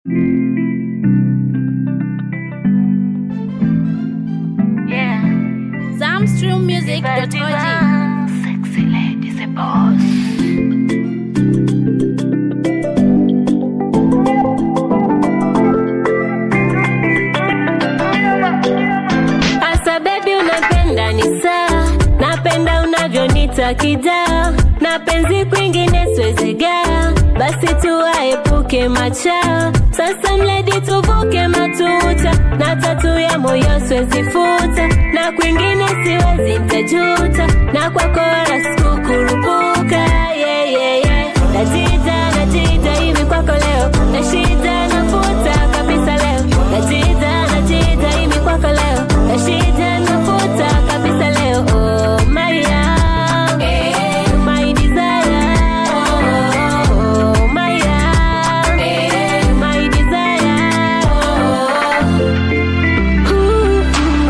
Yeah. Zamstrummusic.org. Sexy lady, the boss. Asa baby unapenda ni saa, napenda unavyonita kidaa, na penzi kwingine siwezi gaa, basi tuwaepuke machaa. Sasa mledi tuvuke matuta, na tatu ya moyo siwezi futa, na kwingine siwezi ntajuta, na kwako wala sikukurupuka. Yeah, yeah, yeah. Najita, najita hivi kwako leo, na shida nafuta kabisa leo, najita, najita hivi kwako leo, na shida nafuta kabisa leo. Oh, Maria, my desire, oh, Maria, my desire. Ooh,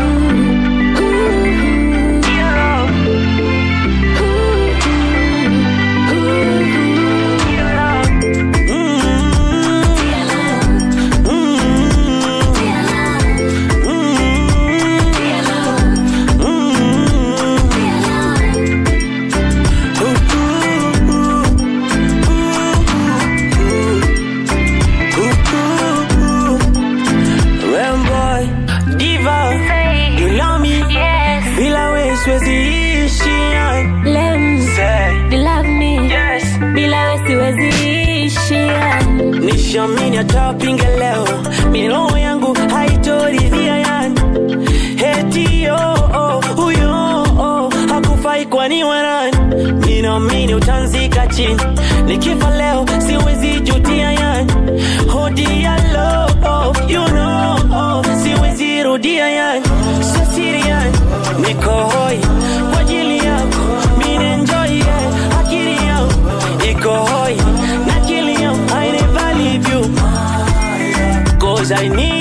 Boy, diva, you love me, Yes. bila we siwezi ishi. Lem, Say, you love me, yes. bila we siwezi ishi. Nishamini hata pinge leo, miroho yangu haitoridhia yani. Eti oh, oh, huyo oh, hakufai kwani warani. Ninaamini utanzika chini, nikifa leo siwezi jutia yani. Hodi ya love, you know, oh, siwezi rudia yani. Sio siri yani, niko hoi kwa ajili yako, mimi enjoy yeah. Akili yangu iko hoi na akili yangu I never leave you Cause I need